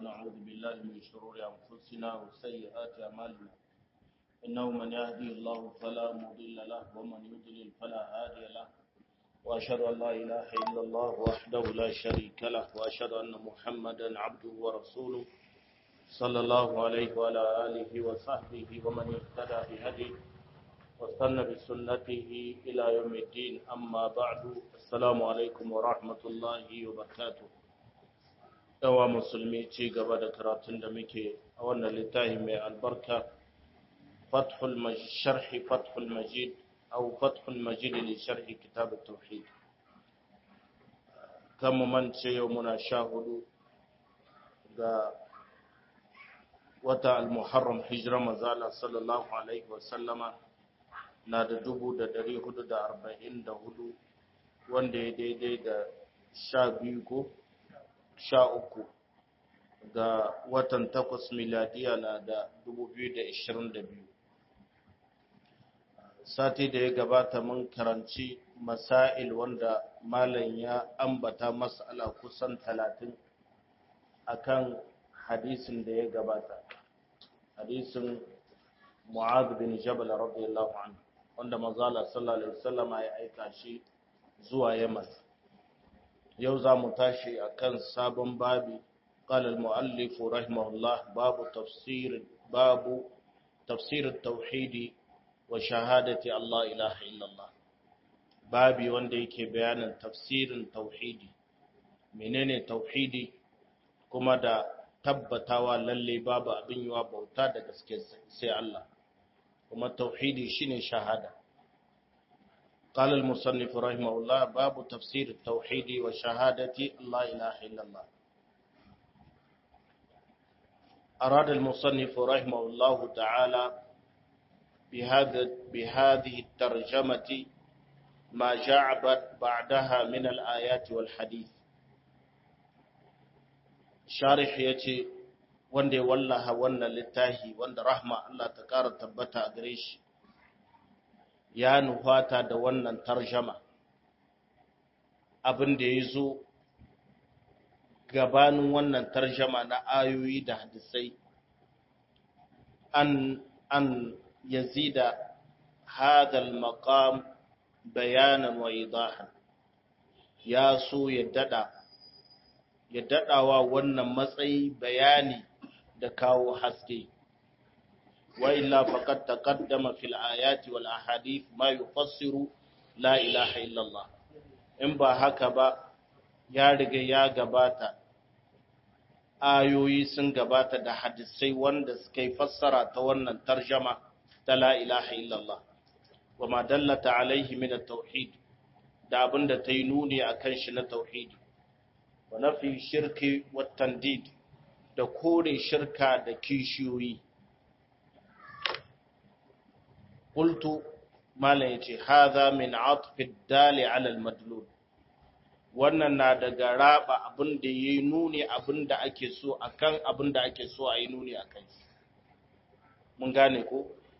ونعوذ بالله من شرور أنفسنا وسيئات أعمالنا إنه من يهدي الله فلا مضل له ومن يضلل فلا هادي له وأشهد أن لا إله إلا الله وحده لا شريك له وأشهد أن محمدا عبده ورسوله صلى الله عليه وعلى آله وصحبه ومن اهتدى بهديه واستنى بسنته إلى يوم الدين أما بعد السلام عليكم ورحمة الله وبركاته yawa musulmi ci gaba da karatun da muke a wannan littafi mai albarka fathul sharhi fathul majid au fathul majid li sharhi kitab at-tauhid kan mu mance yau muna sha hudu ga wata al-muharram hijira mazala sallallahu alaihi wa sallama na da dubu da dari hudu da arba'in da hudu wanda ya daidai da sha biyu ko sha uku ga watan takwas miladiya na da dubu biyu da ishirin da biyu sati da ya gabata mun karanci masail wanda malam ya ambata mas'ala kusan talatin akan hadisin da ya gabata hadisin mu'adh bin jabal radiyallahu anhu wanda manzala sallallahu alaihi wasallam ya aika shi zuwa yaman yau za mu tashi a kan sabon babi ƙalar mu'allifu rahimahullah babu tafsir babu tafsirin tauhidi wa shahadati Allah ilaha illallah babi wanda yake bayanin tafsirin tauhidi menene tauhidi kuma da tabbatawa lalle babu abin yiwa bauta da gaske sai Allah kuma tauhidi shine shahada قال المصنف رحمه الله باب تفسير التوحيد وشهادة لا إله إلا الله أراد المصنف رحمه الله تعالى بهذا بهذه الترجمة ما جاء بعدها من الآيات والحديث شارح يتي wanda ya wallaha wannan littafi wanda rahma Allah ta ƙara tabbata a gare shi ya nufata da wannan tarjama abin da ya zo gabanin wannan tarjama na ayoyi da hadisai an an yazida hadal maqam bayanan wa idahan ya so ya dada ya dadawa wannan matsayi bayani da kawo haske وإلا فقد تقدم في الآيات والأحاديث ما يفسر لا إله إلا الله in ba haka ba ya riga ya gabata ayoyi sun gabata da hadisai wanda suka yi fassara ta wannan tarjama ta la ilaha illallah wa ma dallata alaihi min at-tauhid da abinda ta yi nuni akan shi na tauhidi wa nafi shirki wa tandid da kore shirka da kishiyoyi قلت ما yace hadha min atf ad-dali ala al-madlul wannan na daga raba abin da yayi nuni abin da ake so akan abin da ake so ayi nuni akan shi mun gane ko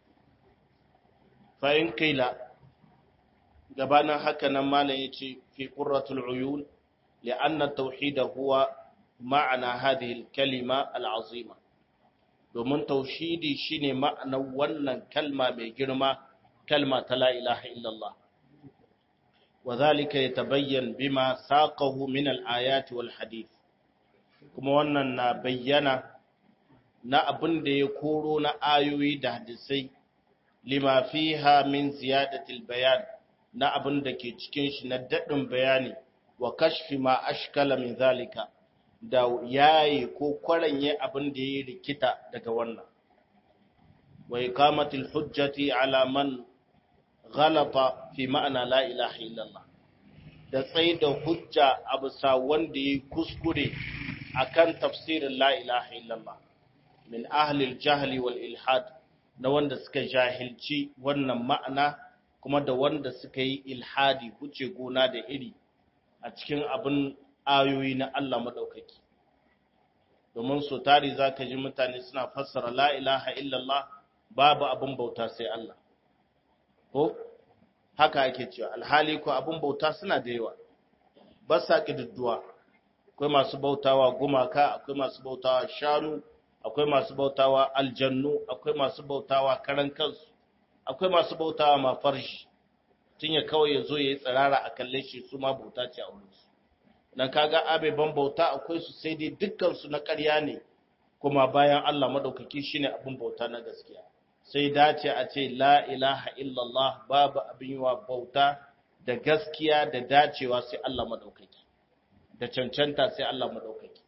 fa in kaila gabanin haka nan malam yace fi qurratul uyun li'anna at-tauhid huwa ma'ana hadhihi al-kalima al-azima domin tauhidi shine ma'anar wannan kalma mai girma kalma ta la ilaha illallah wa zalika yatabayyan bima saqahu min al-ayati wal hadith kuma wannan na bayyana na abin da ya koro na ayoyi da hadisai lima fiha min ziyadatil bayan na abin da ke cikin shi na dadin bayani wa kashfi ma ashkala min zalika da yayi ko kwaranye abin da ya rikita daga wannan wa iqamatil hujjati ala man ghalata fi ma'ana la ilaha illallah da tsaye da hujja a bisa wanda ya kuskure akan tafsirin la ilaha illallah min ahlil jahli wal ilhad na wanda suka jahilci wannan ma'ana kuma da wanda suka yi ilhadi huce gona da iri a cikin abin ayoyi na Allah maɗaukaki. Domin so tari za ka ji mutane suna fassara la ilaha illallah babu abin bauta sai Allah. Ko? Haka ake cewa, alhali ko abin bauta suna da yawa, ba sa ƙididduwa, akwai masu bautawa gumaka akwai masu bautawa shanu akwai masu bautawa aljannu akwai masu bautawa karan kansu akwai masu bautawa ma farshi tun ya kawai ya zo ya yi tsirara a kalle shi su ma bauta ce a wurinsu dan kaga abeban bauta akwai su sai dai dukkan su na ƙarya ne kuma bayan Allah madaukaki shine abin bauta na gaskiya sai dace a ce la ilaha illallah babu abin yiwa bauta da gaskiya da dacewa sai Allah madaukaki da cancanta sai Allah madaukaki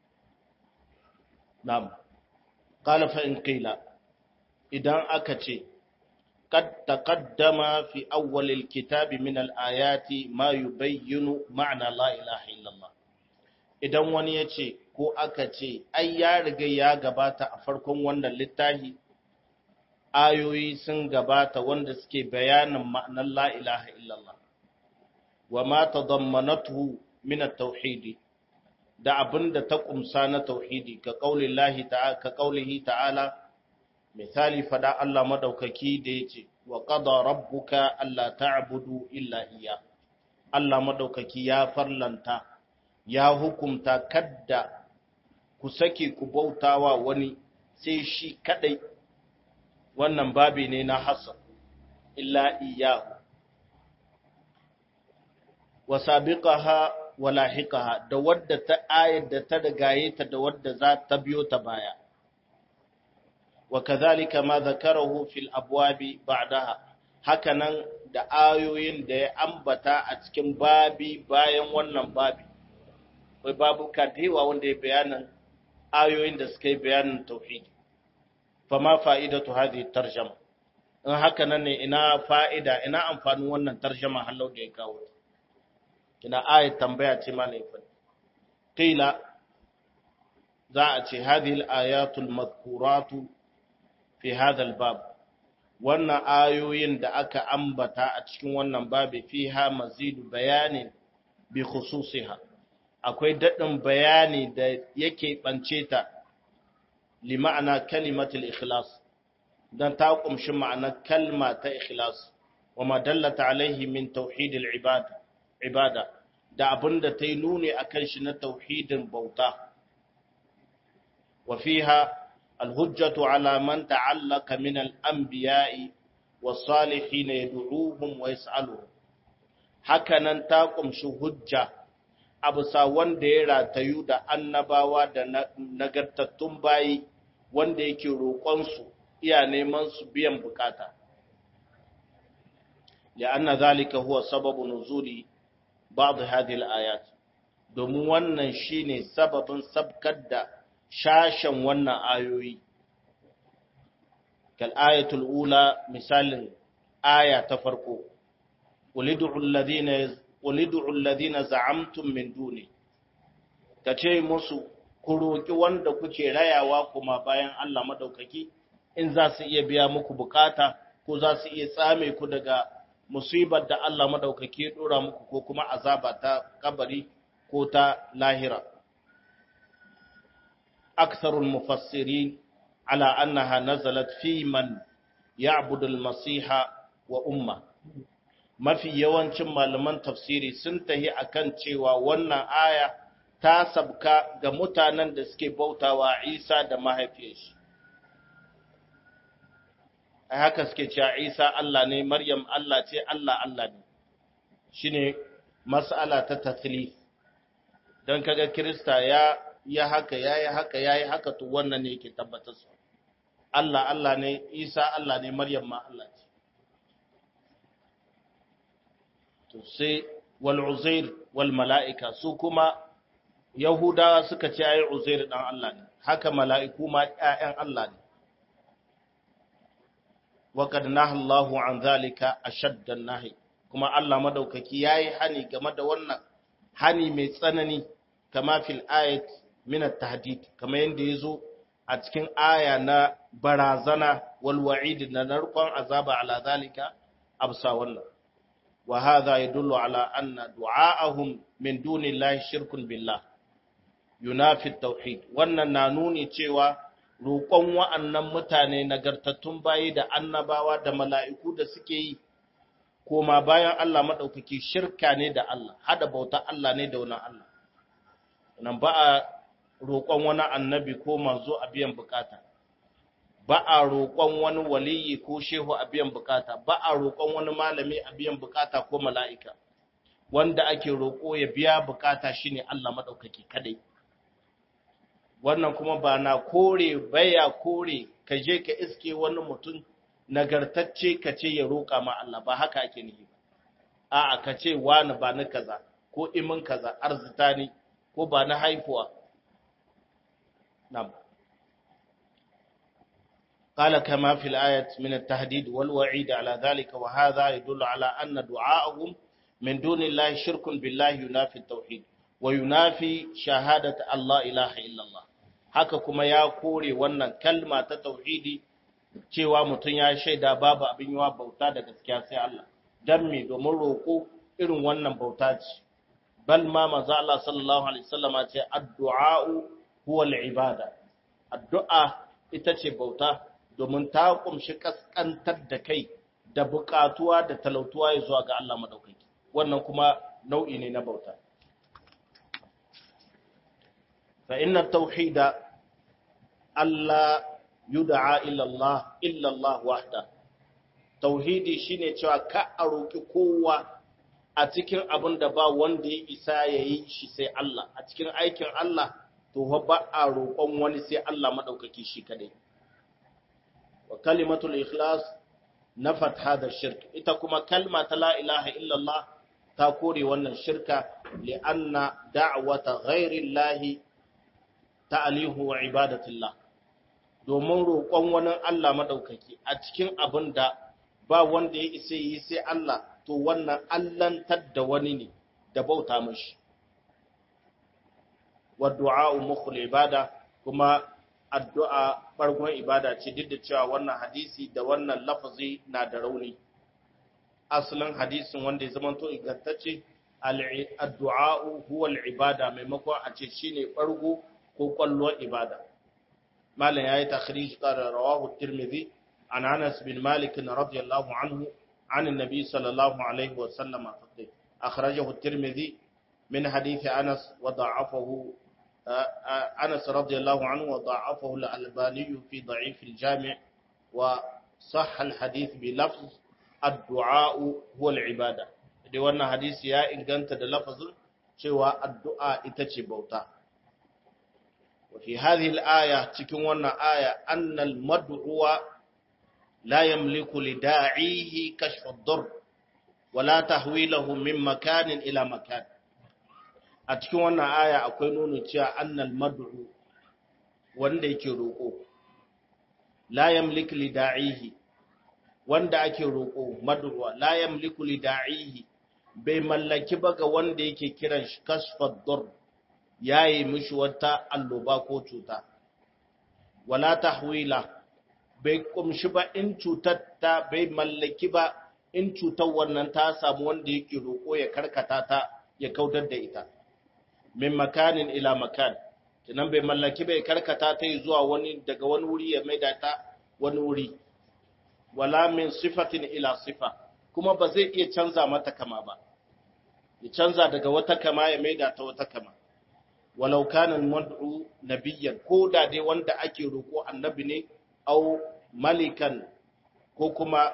na'am qala fa in qila idan aka ce قد تقدم في أول الكتاب من الآيات ما يبين معنى لا إله إلا الله idan wani ya ce ko aka ce ai ya riga ya gabata a farkon wannan littafi ayoyi sun gabata wanda suke bayanin ma'anar la ilaha illallah wa ma tadammanatuhu min at-tauhid da abinda ta kumsa na tauhidi ka qaulillahi ta'ala ka qaulihi ta'ala misali fada Allah madaukaki da yace wa qada rabbuka alla ta'budu illa iya Allah madaukaki ya farlanta ya hukumta kadda ku sake ku bautawa wani sai shi kadai wannan babi ne na hasan illa iyahu wa sabiqaha wa lahiqaha da wadda ta ayar da ta dagaye ta da wadda za ta biyo ta baya وكذلك ما ذكره في الابواب بعدها hakanan da ayoyin da ya ambata a cikin babi bayan wannan babi wai babu kadewa wanda ya bayanin ayoyin da suka yi bayanin tauhidi fama fa'idatu hadhihi tarjama in hakanan ne ina fa'ida ina amfanin wannan tarjama hallau da ya kawo kina ayat tambaya ce ma ne fa qila za a ce hadhihi al-ayatul madhkuratu fi hadal bab wannan ayoyin da aka ambata a cikin wannan babi fiha mazidu bayanin bi khususiha akwai dadin bayani da yake bance ta li ma'ana kalimatul ikhlas dan ta kumshi ma'anar kalma ta ikhlas wa ma dallata alaihi min tauhidil ibada ibada da abinda ta yi nuni akan shi na tauhidin bauta wa fiha الهجة على من تعلق من الأنبياء والصالحين يدعوهم ويسألهم hakanan ta kumshi hujja a bisa wanda ya ratayu da annabawa da nagartattun bayi wanda yake roƙonsu iya neman su biyan bukata li'anna zalika huwa sababu nuzuli ba'd hadhihi al-ayat domin wannan shine sababin sabkar da shashen wannan ayoyi kal ayatul ula misalin aya ta farko ulidu alladhina za'amtum min duni kace musu ku roki wanda kuke rayawa kuma bayan Allah madaukaki in za su iya biya muku bukata ko za su iya tsame ku daga musibar da Allah madaukaki ya dora muku ko kuma azaba ta kabari ko ta lahira أكثر المفسرين على أنها نزلت في من يعبد المسيح وأمه mafi yawancin malaman tafsiri sun tahi akan cewa wannan aya ta sabka ga mutanen da suke bautawa Isa da mahaifiyar shi a haka suke cewa Isa Allah ne Maryam Allah ce Allah Allah ne shine mas'ala ta tathlith dan kaga Kirista ya ya haka ya yi haka ya yi haka to wannan ne yake tabbatar su Allah Allah ne Isa Allah ne Maryam ma Allah ce to sai wal Uzair wal mala'ika su kuma Yahudawa suka ce ayi Uzair dan Allah ne haka mala'iku ma ƴaƴan Allah ne wa qad nahallahu an zalika ashadda nahi kuma Allah madaukaki yayi hani game da wannan hani mai tsanani kama fil ayat min at-tahdid kama yanda yazo a cikin aya na barazana wal wa'id na narkon azaba ala zalika absa wannan wa hadha yadullu ala anna du'a'ahum min dunillahi shirkun billah yunafi at-tauhid wannan na nuni cewa roƙon wa'annan mutane nagartattun bayi da annabawa da mala'iku da suke yi koma bayan Allah maɗaukaki shirka ne da Allah hada bauta Allah ne da wani Allah nan ba a roƙon wani annabi ko manzo a biyan bukata ba a roƙon wani waliyi ko shehu a biyan bukata ba a roƙon wani malami a biyan bukata ko mala'ika wanda ake roƙo ya biya bukata shine Allah madaukaki kadai wannan kuma ba na kore baya kore ka je ka iske wani mutum nagartacce ka ce ya roƙa ma Allah ba haka ake nihi ba a'a ka ce wani ba ni kaza ko imin kaza arzita ne ko ba na haifuwa na'am قال كما في الآية من التهديد والوعيد على ذلك وهذا يدل على أن دعاءهم من دون الله شرك بالله ينافي التوحيد وينافي شهادة الله إله إلا الله haka kuma ya kore wannan kalma ta tauhidi cewa mutum ya shaida babu abin yawa bauta da gaskiya sai Allah dan me domin roko irin wannan bauta ce bal ma manzo Allah sallallahu alaihi wasallama ce addu'a huwa al-ibada addu'a ita ce bauta domin ta kumshi kaskantar da kai da bukatuwa da talautuwa ya zuwa ga Allah madaukaki wannan kuma nau'i ne na bauta fa inna tauhida Allah yud'a illa Allah illa Allah wahda tauhidi shine cewa ka a roki kowa a cikin abin da ba wanda ya isa yayi shi sai Allah a cikin aikin Allah to ba a roƙon wani sai Allah madaukaki shi kadai wa kalimatul ikhlas nafat hada shirk ita kuma kalma ta la ilaha illallah ta kore wannan shirka li'anna da'wata ghairi llahi ta'alihu wa ibadatillah domin roƙon wani Allah madaukaki a cikin abin da ba wanda ya isa yi sai Allah to wannan allantar da wani ne da bauta mashi wa du'a mukhul ibada kuma addu'a ɓargon ibada ce duk da cewa wannan hadisi da wannan lafazi na da rauni. Asalin hadisin wanda ya zamanto ingantacce, addu'a'u huwal ibada maimakon a ce shi ne ɓargo ko ƙwallon ibada. Malam ya yi takhrij ƙara rawahu Tirmidhi an Anas bin Malik na radiyallahu anhu عن النبي صلى الله عليه وسلم أخرجه الترمذي من حديث أنس وضعفه أنس رضي الله عنه وضعفه الألباني في ضعيف الجامع وصح الحديث بلفظ الدعاء هو العبادة دي wannan hadisi ya inganta da lafazin cewa addu'a ita ce bauta wa fi hadhihi al-aya cikin wannan aya annal mad'uwa la yamliku li da'ihi kashf ad-dur wa la tahwilahu min makanin ila makan a cikin wannan aya akwai nuna cewa annal mad'u wanda yake roƙo la yamliku li da'ihi wanda ake roƙo mad'u la yamliku li da'ihi bai mallaki ba ga wanda yake kiran shi kashfad dur yayi mishi wata alloba ko cuta wala tahwila bai kumshi ba in cutar ta bai mallaki ba in cutar wannan ta samu wanda yake roƙo ya karkata ta ya kautar da ita min makanin ila makan kinan bai mallaki bai karkata ta zuwa wani daga wani wuri ya maida ta wani wuri wala min sifatin ila sifa kuma ba zai iya canza mata kama ba ya canza daga wata kama ya maida ta wata kama walau kana mad'u nabiyyan ko da dai wanda ake roko annabi ne au malikan ko kuma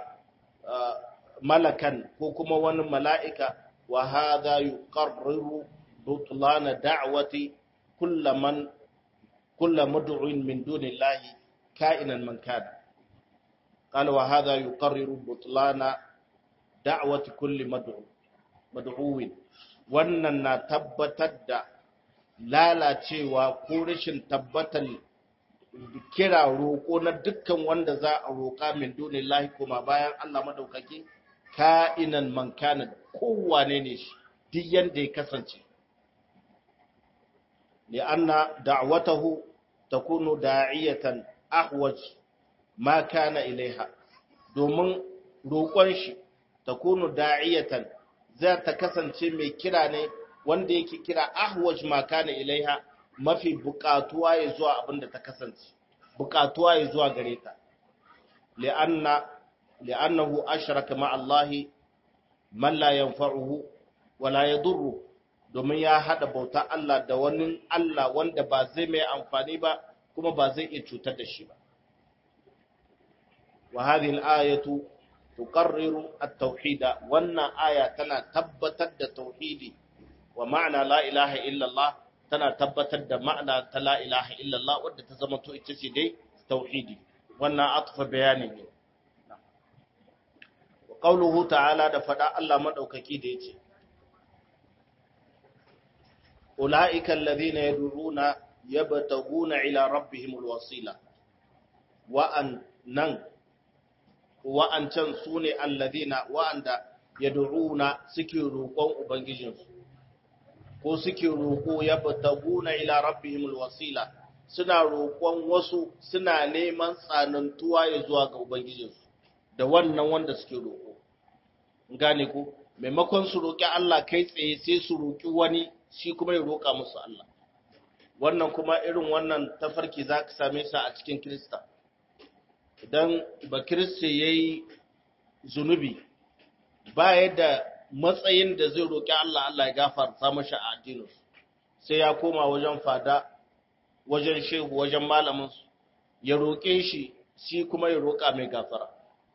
malakan ko kuma wani mala'ika wa hadha yuqarriru بطلان دعوة كل من كل مدع من دون الله كائنا من كان قال وهذا يقرر بطلان دعوة كل مدعو مدعو wannan na tabbatar da lalacewa ko rashin tabbatar kira roƙo na dukkan wanda za a roƙa min dunillahi kuma bayan Allah madaukaki ka'inan man kana kowane ne shi duk yanda ya kasance لأن دعوته تكون داعية أحوج ما كان إليها domin roƙon shi ta kunu da'iyatan za ta kasance mai kira ne wanda yake kira ahwaj makana ilaiha mafi buƙatuwa ya zuwa abin da ta kasance buƙatuwa ya zuwa gare ta li'anna li'annahu ashraka ma Allah man la yanfa'uhu wa la yadurru domin ya hada bauta Allah da wani Allah wanda ba zai mai amfani ba kuma ba zai iya cutar da shi ba wa hadhihi al-ayatu tuqarriru at-tauhid wannan aya tana tabbatar da tauhidi wa ma'ana la ilaha illallah tana tabbatar da ma'ana ta la ilaha illallah wadda ta zama to ita ce dai tauhidi wannan atfa bayani ne wa qauluhu ta'ala da fada Allah madaukaki da yace ulaika alladhina yad'una yabtaguna ila rabbihim alwasila wa an nan wa an can sune alladhina wa anda yad'una suke roƙon ubangijinsu ko suke roƙo ya bataguna ila rabbihimul wasila suna roƙon wasu suna neman tsanantuwa ya zuwa ga ubangijinsu da wannan wanda suke roƙo gane ko maimakon su roƙi Allah kai tsaye sai su roƙi wani shi kuma ya roƙa musu Allah wannan kuma irin wannan tafarki za ka same sa a cikin Kirista idan ba Kirista ya yi zunubi ba yadda matsayin da zai roƙi Allah Allah ya gafarta mashi a addinin sai ya koma wajen fada wajen shehu wajen malamin su ya roƙe shi shi kuma ya roƙa mai gafara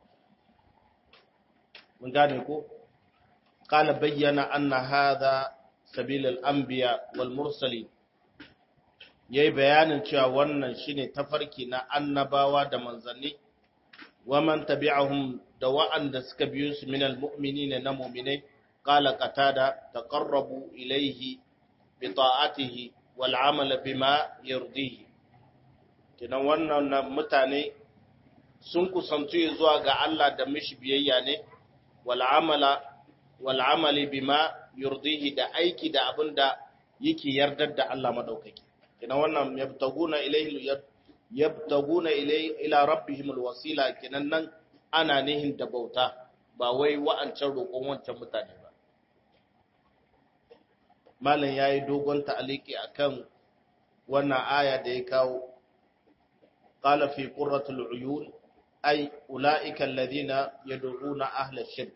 mun gane ko qala bayyana anna hadha sabil al-anbiya wal mursalin yayi bayanin cewa wannan shine tafarki na annabawa da manzanni wa man tabi'ahum da wa'anda suka biyo su minal mu'minina na mu'minai قال قتادة تقربوا إليه بطاعته والعمل بما يرضيه kinan wannan mutane sun kusantu zuwa ga Allah da mishi biyayya ne wal amala wal amali bima yurdihi da aiki da abinda yake yardar da Allah madaukaki kinan wannan yabtaguna ilayhi yabtaguna ilayhi ila rabbihim alwasila kinan nan ana nihin da bauta ba wai wa'ancan roƙon wancan mutane ba malam ya yi dogon ta'aliki a kan wannan aya da ya kawo ƙala fi ƙurratul uyun ai ula'ikan ladina ya na ahlar shirk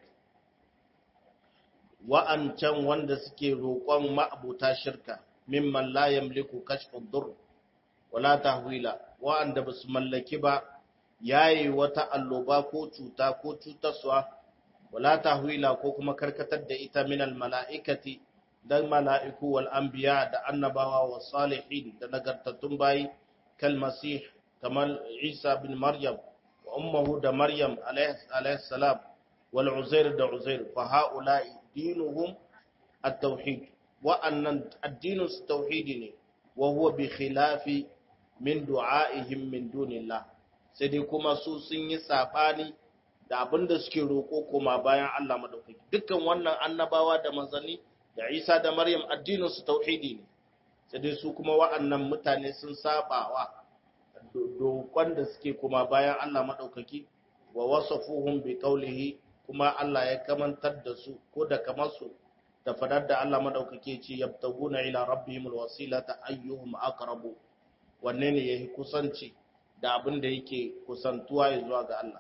wa'ancan wanda suke roƙon ma'abuta shirka mimman la yamliku kashfin dur wala tahwila wa'anda ba su mallaki ba yayi wata alloba ko cuta ko cutarwa wala tahwila ko kuma karkatar da ita minal mala'ikati dan mala'iku wal anbiya da annabawa wa salihin da nagartattun bayi kal masih kamar Isa bin Maryam wa ummuhu da Maryam alayhi salam wal Uzair da Uzair fa haula'i dinuhum at-tauhid wa annan addinu tauhidi ne wa huwa bi khilafi min du'aihim min dunillah sai dai kuma su sun yi sabani da abinda suke roko kuma bayan Allah madaukaki dukkan wannan annabawa da manzanni da Isa da Maryam addininsu tauhidi ne sai dai su kuma wa'annan mutane sun sabawa dokon da suke kuma bayan Allah madaukaki wa wasafuhum bi qawlihi kuma Allah ya kamantar da su ko da kamar su da fadar da Allah madaukaki ce yabtaguna ila rabbihimul wasilata ayyuhum aqrabu wanne ne yayi kusanci da abin da yake kusantuwa zuwa ga Allah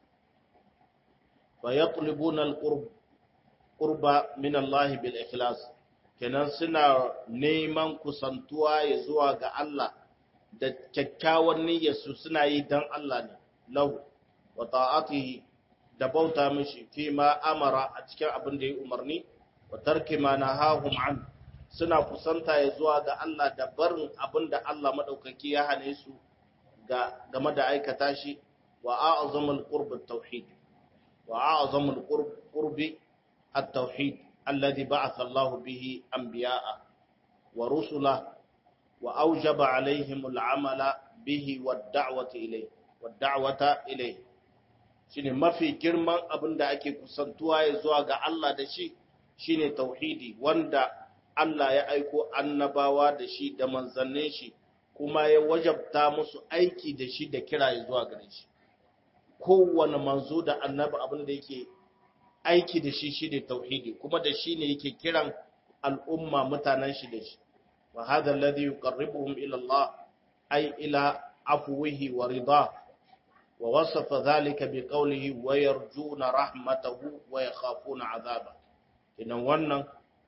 fa yatlubuna alqurb qurba min Allah bil ikhlas kenan suna neman kusantuwa ya zuwa ga Allah da kyakkyawan niyyar su suna yi dan Allah ne lahu wa ta'atihi da bauta mishi fi ma amara a cikin abin da ya umarni wa tarki ma nahahum an suna kusanta ya zuwa ga Allah da barin abin da Allah madaukaki ya hane su ga game da aikata shi wa a'zamul qurb at-tauhid wa a'zamul qurbi التوحيد الذي بعث الله به أنبياء ورسله وأوجب عليهم العمل به والدعوة إليه والدعوة إليه shine mafi girman abin da ake kusantuwa ya zuwa ga Allah da shi shine tauhidi wanda Allah ya aiko annabawa da shi da manzannin shi kuma ya wajabta musu aiki da shi da kira ya zuwa gare shi kowane manzo da annabi abin da yake aiki da shi shi ne tauhidi kuma da shi ne yake kiran al'umma mutanen shi da shi wa hadha alladhi yuqarribuhum ila Allah ay ila afwihi wa ridha wa wasafa dhalika bi qawlihi wa yarjuna rahmatahu wa yakhafuna azaba idan wannan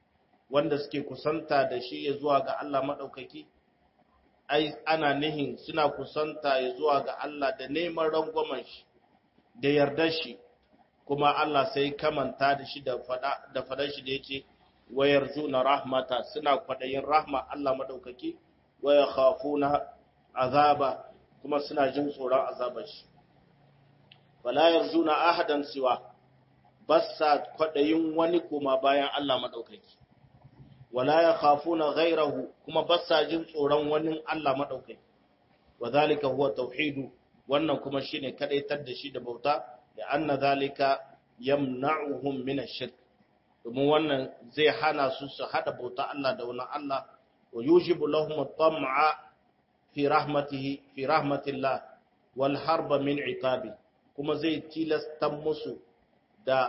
wanda suke kusanta da shi ya zuwa ga Allah maɗaukaki ai ana nihin suna kusanta ya zuwa ga Allah da neman rangwamen shi da yardar shi kuma Allah sai kamanta da shi da fada da fadan shi da yace wayar juna rahmata suna kwadayin rahma Allah maɗaukaki waya khafuna azaba kuma suna jin tsoron azabar shi wala yarjuna ahadan siwa bassa kwadayin wani kuma bayan Allah maɗaukaki wala ya khafuna ghairahu kuma basa jin tsoron wani Allah madaukaki wadhalika huwa tauhidu wannan kuma shine kadaitar da shi da bauta da anna zalika yamna'uhum min ash-shirk domin wannan zai hana su su hada bauta Allah da wani Allah wa yujibu lahum at-tam'a fi rahmatihi fi rahmatillah wal harba min iqabi kuma zai tilasta musu da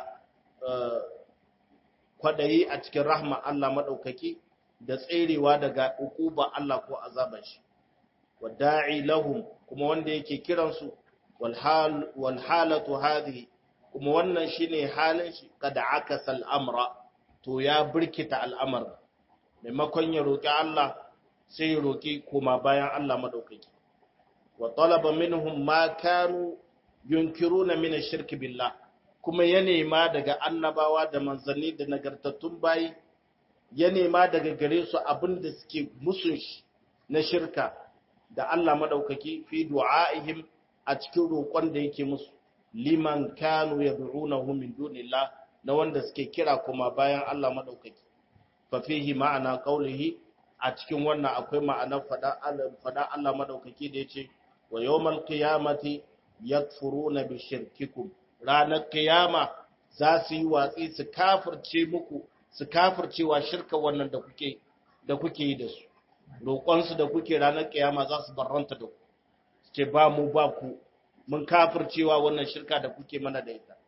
kwadayi a cikin rahma Allah maɗaukaki da tserewa daga ukuba Allah ko azaban shi wada'i lahum kuma wanda yake kiransu wal halatu hadhihi kuma wannan shine halin shi kada akasa al'amra to ya birkita al'amar maimakon ya roki Allah sai ya roki kuma bayan Allah maɗaukaki wa talaba minhum ma kanu yunkiruna min ash-shirk billah kuma ya nema daga annabawa da manzanni da nagartattun bayi ya nema daga gare su abin da suke musun shi na shirka da Allah madaukaki fi du'aihim a cikin roƙon da yake musu liman kanu yad'unahu min dunillah na wanda suke kira kuma bayan Allah madaukaki fa fihi ma'ana qawlihi a cikin wannan akwai ma'anar fada Allah fada Allah madaukaki da yace wa yawmal qiyamati yakfuruna bi shirkikum ranar kiyama za su yi watsi su kafirce muku su kafircewa shirka wannan da kuke da kuke yi da su roƙonsu da kuke ranar kiyama za su barranta da ku ce ba mu ba ku mun kafircewa wannan shirka da kuke mana da ita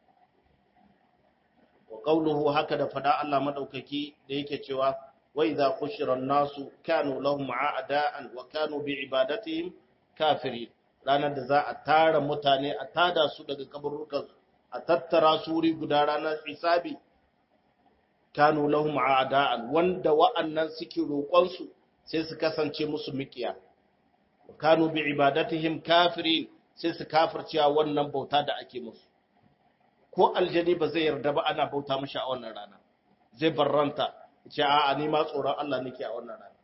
wa qawluhu haka da fada Allah madaukaki da yake cewa wa idza khushira an-nasu kanu lahum a'da'an wa kanu bi ibadatihim kafirin ranar da za a tara mutane a tada su daga kaburrukansu a tattara su wuri guda ranar hisabi kanu lahum a'da'an wanda wa'annan suke roƙonsu sai su kasance musu mikiya kanu bi ibadatihim kafirin sai su kafircewa wannan bauta da ake musu ko aljani ba zai yarda ba ana bauta mishi a wannan rana zai barranta ce a'a ni ma tsoron Allah nake a wannan rana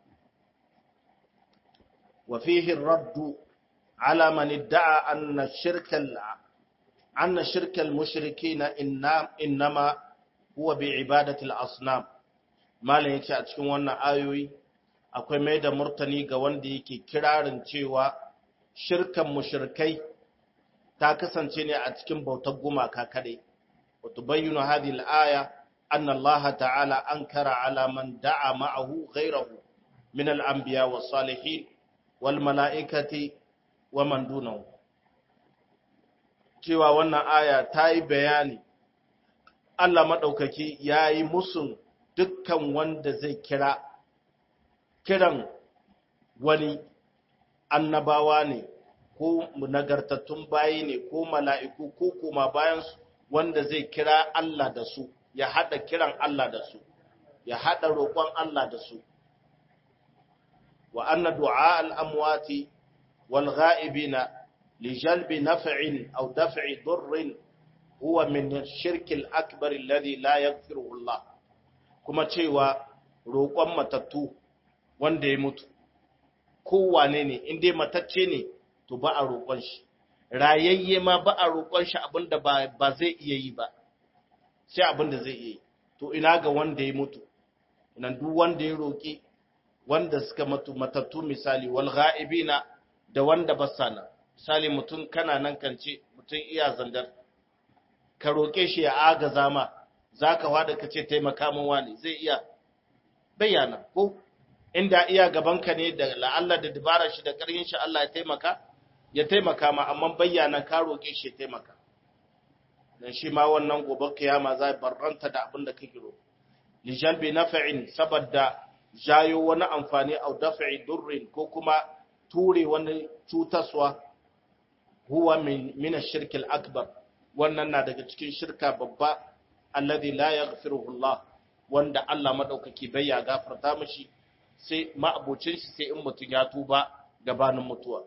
wa fihi raddu على من ادعى أن الشرك أن شرك المشركين إنما هو بعبادة الأصنام ما لا yake a cikin wannan ayoyi akwai mai da murtani ga wanda yake kirarin cewa shirkan mushrikai ta kasance ne a cikin bautar gumaka kadai wa tubayyinu hadhihi al-aya anna Allah ta'ala ankara ala man da'a ma'ahu ghayrahu min al-anbiya was-salihin wal mala'ikati wa man dunahu cewa wannan aya ta yi bayani Allah maɗaukaki ya yi musun dukkan wanda zai kira kiran wani annabawa ne ko nagartattun bayi ne ko mala'iku ko kuma bayansu wanda zai kira Allah da su ya haɗa kiran Allah da su ya haɗa roƙon Allah da su wa anna du'a al-amwati والغائبين لجلب نفع أو دفع ضر هو من الشرك الأكبر الذي لا يغفره الله kuma cewa roƙon matattu wanda ya mutu kowane ne in dai matacce ne to ba a roƙon shi rayayye ma ba a roƙon shi abinda ba zai iya yi ba sai abinda zai iya yi to ina ga wanda ya mutu nan duk wanda ya roƙi wanda suka mutu matattu misali wal ghaibina da wanda ba sa nan misali mutum kana nan kance mutum iya zandar ka roƙe shi ya agaza ma za ka wada ka ce taimaka min wani zai iya bayyana ko inda iya gabanka ne da la'alla da dabarar shi da ƙarfin shi Allah ya taimaka ya taimaka ma amma bayyana ka roƙe shi ya taimaka dan shi ma wannan gobe kiyama za barranta da abin da kake roƙo li jalbi naf'in saboda jayo wani amfani au daf'i durrin ko kuma ture wani cutaswa huwa min ash-shirk al-akbar wannan na daga cikin shirka babba alladhi la yaghfiruhu Allah wanda Allah madaukaki bai ya gafarta mishi sai ma'abucin shi sai in mutum ya tuba gabanin mutuwa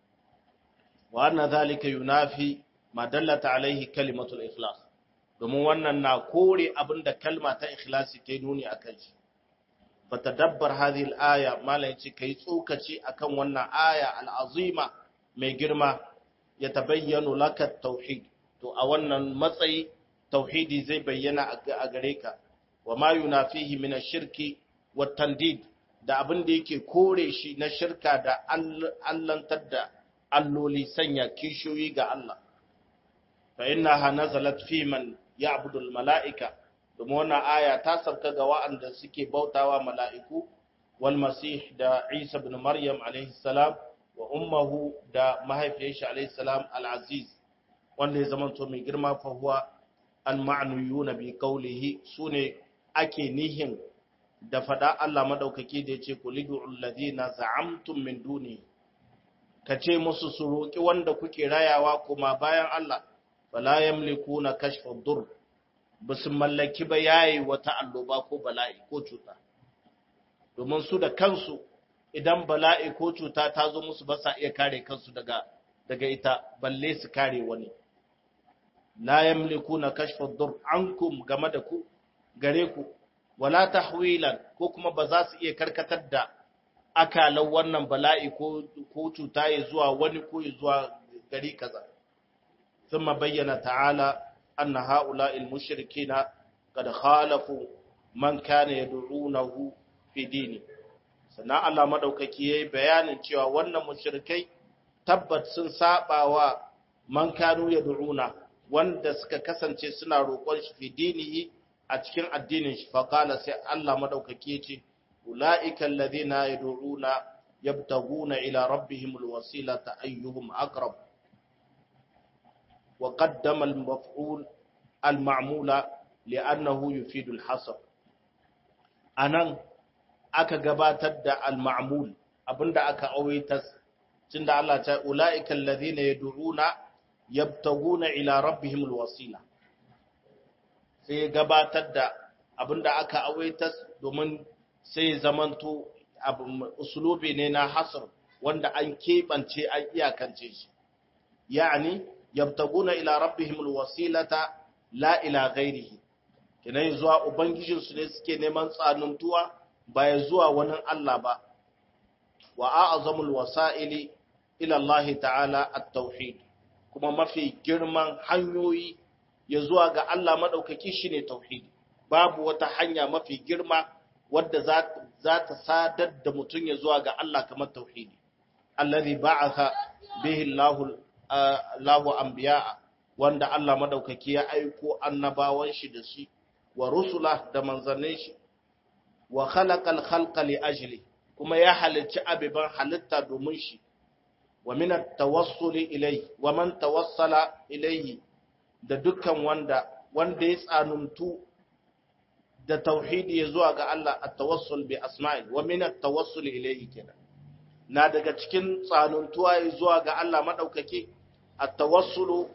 wa anna zalika yunafi ma dallata alaihi kalimatul ikhlas domin wannan na kore abinda kalma ta ikhlasi ta nuni akan shi fatadabbar hadhihi al-aya mala yace kai tsokaci akan wannan aya al-azima mai girma ya tabayyanu laka tauhid to a wannan matsayi tauhidi zai bayyana a gare ka wa ma yunafihi min ash-shirki wat tandid da abin da yake kore shi na shirka da allantar da alloli sanya kishiyoyi ga Allah fa innaha nazalat fi man ya'budu al-mala'ika domin wannan aya ta sauka ga wa'anda suke bautawa mala'iku wal masih da Isa ibn Maryam alaihi salam wa ummuhu da mahaifiyarsa alaihi salam al-aziz wanda ya zama to mai girma fa huwa al-ma'nuyuna bi qawlihi sune ake nihin da fada Allah madaukaki da yace kulidu alladhina za'amtum min duni kace musu su roki wanda kuke rayawa kuma bayan Allah fala yamlikuna kashfa dur basu mallaki ba yayi wata alloba ko bala'i ko cuta domin su da kansu idan bala'i ko cuta ta zo musu ba sa iya kare kansu daga daga ita balle su kare wani la yamlikuna kashfa dur ankum game da ku gare ku wala tahwilan ko kuma ba za su iya karkatar da akalan wannan bala'i ko ko cuta ya zuwa wani ko ya zuwa gari kaza thumma bayyana ta'ala anna ha'ula'il mushrikina qad khalafu man kana yad'unahu fi dini sannan Allah madaukaki yayi bayanin cewa wannan mushrikai tabbat sun sabawa man kanu yad'una wanda suka kasance suna roƙon shi fi dinihi a cikin addinin shi faqala sai Allah madaukaki yace ulaika alladhina yad'una yabtaguna ila rabbihim alwasilata ayyuhum aqrab wa qaddama almaf'ul alma'mula li'annahu yufidu alhasr anan aka gabatar da al-ma'mul abinda aka awaita tunda Allah ta ulaika alladhina yad'una yabtaguna ila rabbihim alwasila sai gabatar da abinda aka awaita domin sai zamanto usulubi ne na hasr wanda an kebance an iyakance shi yani yabtaguna ila rabbihim alwasilata la ila ghairihi kinai zuwa ubangijinsu ne suke neman tsanuntuwa ba ya zuwa wani Allah ba, wa a'azamul wasa'ili ila Allah ta'ala at-tauhid kuma mafi girman hanyoyi ya zuwa ga Allah maɗaukaki shi ne tauhidi, babu wata hanya mafi girma wadda za ta sadar da mutum ya zuwa ga Allah kamar tauhidi. Allazi ba'atha bihi Allahu anbiya'a wanda Allah maɗaukaki ya aiko annabawan shi da shi wa rusula da manzannin shi wa khalaqal khalqa li ajli kuma ya halicci abiban halitta domin shi wa min at-tawassuli ilayhi wa man tawassala ilayhi da dukkan wanda wanda ya tsanuntu da tauhidi ya zuwa ga Allah at-tawassul bi asma'i wa min at-tawassul ilayhi kenan na daga cikin tsanuntuwa ya zuwa ga Allah madaukake at-tawassulu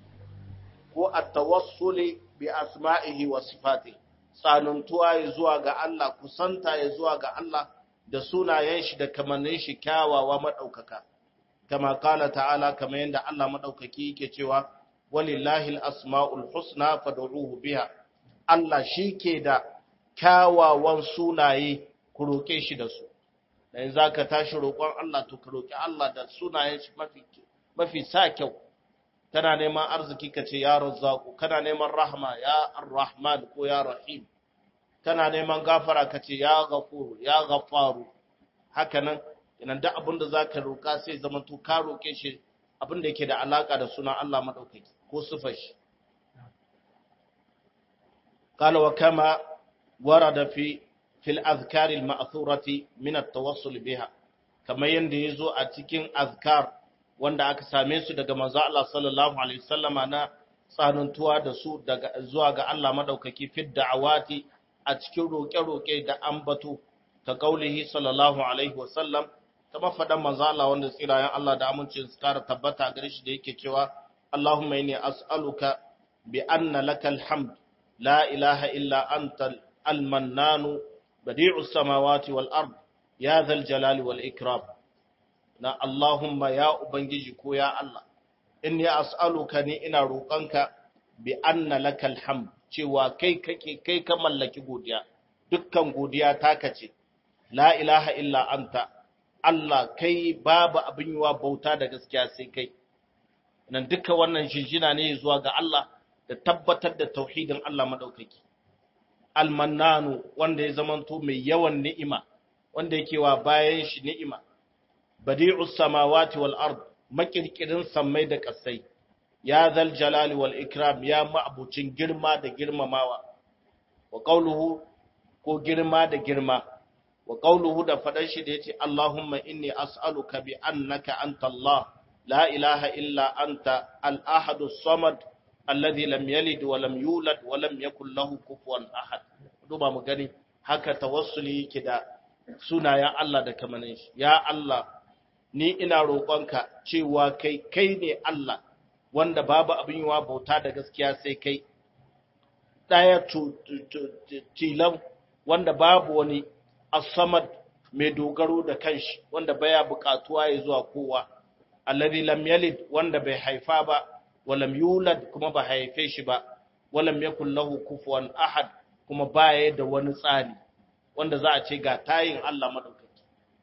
ko at-tawassuli bi asma'ihi wa sifatihi tsanantuwa ya zuwa ga Allah, kusanta ya zuwa ga Allah da sunayen shi da kamannin shi kyawawa maɗaukaka. Kama kala ta'ala kama yadda Allah maɗaukaki yake cewa, Walillahi asma'ul husna fad'uhu biha. Allah shi ke da kyawawan sunaye ku roƙe shi da su. Da za ka tashi roƙon Allah to ka roƙi Allah da sunayen shi mafi sa kyau. kana neman arziki ka ce ya razzaku kana neman rahma ya arrahman ko ya rahim kana neman gafara ka ce ya ghafur ya ghafaru haka nan idan duk abin da zaka roka sai zaman to ka roke shi abin da yake da alaka da sunan Allah madaukaki ko sifar shi qala wa kama warada fi fil azkar al ma'thurati min at tawassul biha kamar yanda yazo a cikin azkar wanda aka same su daga manzo Allah sallallahu alaihi wasallama na tsanantuwa da su daga zuwa ga Allah madaukaki fi da'awati a cikin roƙe-roƙe da ambato ka kaulihi sallallahu alaihi wasallam kama faɗan manzo Allah wanda tsirayen Allah da amincin su kara tabbata gare shi da yake cewa Allahumma inni as'aluka bi anna lakal hamd la ilaha illa anta al-mannanu badi'us samawati wal ard ya zal jalali wal ikram na Allahumma ya ubangiji ko ya Allah inni as'aluka ni ina roƙonka bi anna lakal hamd cewa kai kake kai ka mallaki godiya dukkan godiya taka ce la ilaha illa anta Allah kai babu abin yiwa bauta da gaskiya sai kai nan duka wannan shinshina ne zuwa ga Allah da tabbatar da tauhidin Allah madaukaki almannanu wanda ya zamanto mai yawan ni'ima wanda yake wa bayan shi ni'ima badi'us samawati wal ard makirkirin sammai da kasai ya zal jalali wal ikram ya ma'abucin girma da girmamawa wa qawluhu ko girma da girma wa qawluhu da fadar shi da yace Allahumma inni as'aluka bi annaka anta Allah la ilaha illa anta al-ahad as-samad alladhi lam yalid wa lam yulad wa lam yakul lahu kufuwan ahad duba mu gani haka tawassuli yake da sunayen Allah da kamanin shi ya Allah ni ina roƙonka cewa kai kai ne Allah wanda babu abin yiwa bauta da gaskiya sai kai ɗaya tilan wanda babu wani asamad mai dogaro da kanshi wanda baya buƙatuwa ya zuwa kowa alladhi lam yalid wanda bai haifa ba walam yulad kuma ba haife shi ba walam yakul lahu kufuwan ahad kuma baya da wani tsari wanda za a ce ga tayin Allah madaukaki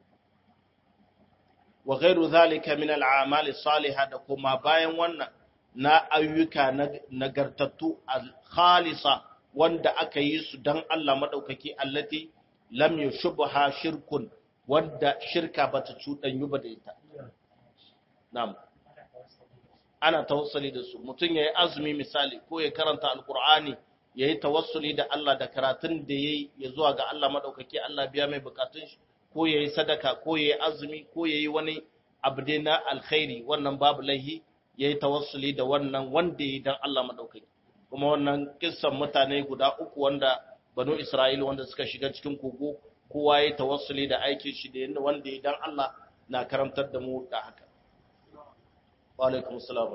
wa ghairu zalika min al'amali salihah da kuma bayan wannan na ayyuka nagartattu al-khalisa wanda aka yi su dan Allah madaukaki allati lam yushbaha shirkun wanda shirka bata cudanyu ba da ita na'am ana tawassuli da su mutum yayi azumi misali ko ya karanta alqur'ani yayi tawassuli da Allah da karatun da yayi ya zuwa ga Allah madaukaki Allah biya mai bukatun shi ko yayi sadaka ko yayi azumi ko yayi wani abu dai na alkhairi wannan babu laihi yayi tawassuli da wannan wanda yayi dan Allah madaukaki kuma wannan kissan mutane guda uku wanda banu Isra'ila wanda suka shiga cikin kogo kowa yayi tawassuli da aikin shi da wanda yayi dan Allah na karantar da mu da haka wa alaikum assalam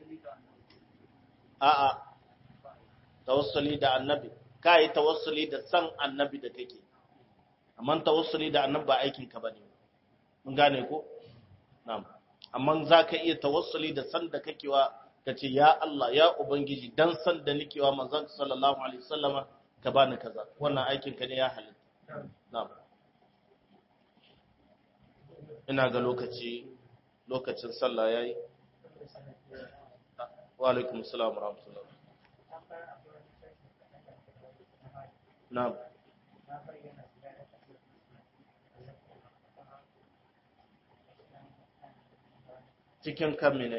a'a tawassuli da annabi kai tawassuli da san annabi da kake amma tawassuli da annabi ba aikin ka bane mun gane ko na'am amma zaka iya tawassuli da san da kake wa kace ya Allah ya ubangiji dan san da nake wa manzon sallallahu alaihi wasallama ka bani kaza wannan aikin ka ne ya halitta na'am ina ga lokaci lokacin sallah yayi wa alaikum assalam wa rahmatullah na'am cikin kan mene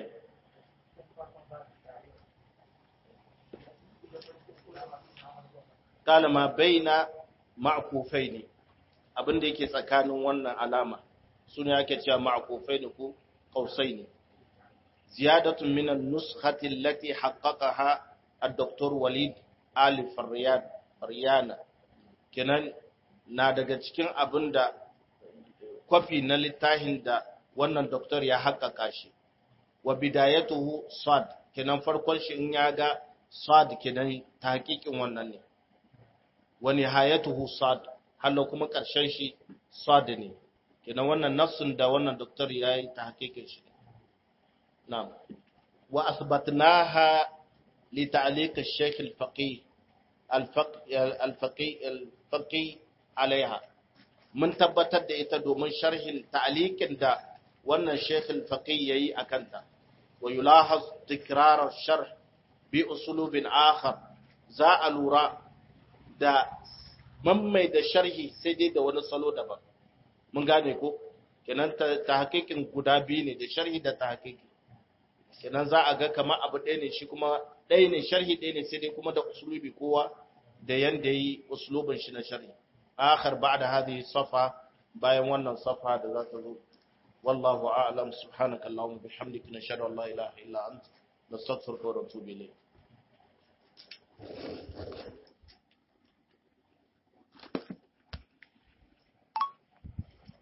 kala ma baina ma'kufai ne abinda yake tsakanin wannan alama su ne ake cewa ma'kufai ne ko kausai ne ziyadatun minan nuskhati allati haqqaqaha ad-doktor walid ali faryana kenan na daga cikin abinda kwafi na littafin da wannan doktor ya haƙaƙa shi wa bidayatuhu sad kenan farkon shi in ya ga sad kenan ta haƙiƙin wannan ne wa nihayatuhu sad hallo kuma ƙarshen shi sad ne kenan wannan nafsin da wannan doktor ya yi ta haƙiƙin shi na'am wa asbatnaha li ta'liq al-shaykh al-faqih al-faqih al-faqih alaiha mun tabbatar da ita domin sharhin ta'liqin da wannan Sheikh al-Faqih yayi akanta wa yulahaz tikrar al-sharh bi usulubin akhar za a lura da mammai da sharhi sai dai da wani salo daban mun gane ko kenan ta hakikin guda biyu ne da sharhi da ta hakiki kenan za a ga kamar abu ɗaya ne shi kuma ɗaya ne sharhi ɗaya ne sai dai kuma da usulubi kowa da yanda yi usulubin shi na sharhi akhar ba'da hadhihi safa bayan wannan safa da za ta zo والله أعلم سبحانك اللهم وبحمدك نشهد أن لا إله إلا أنت نستغفرك ونتوب إليك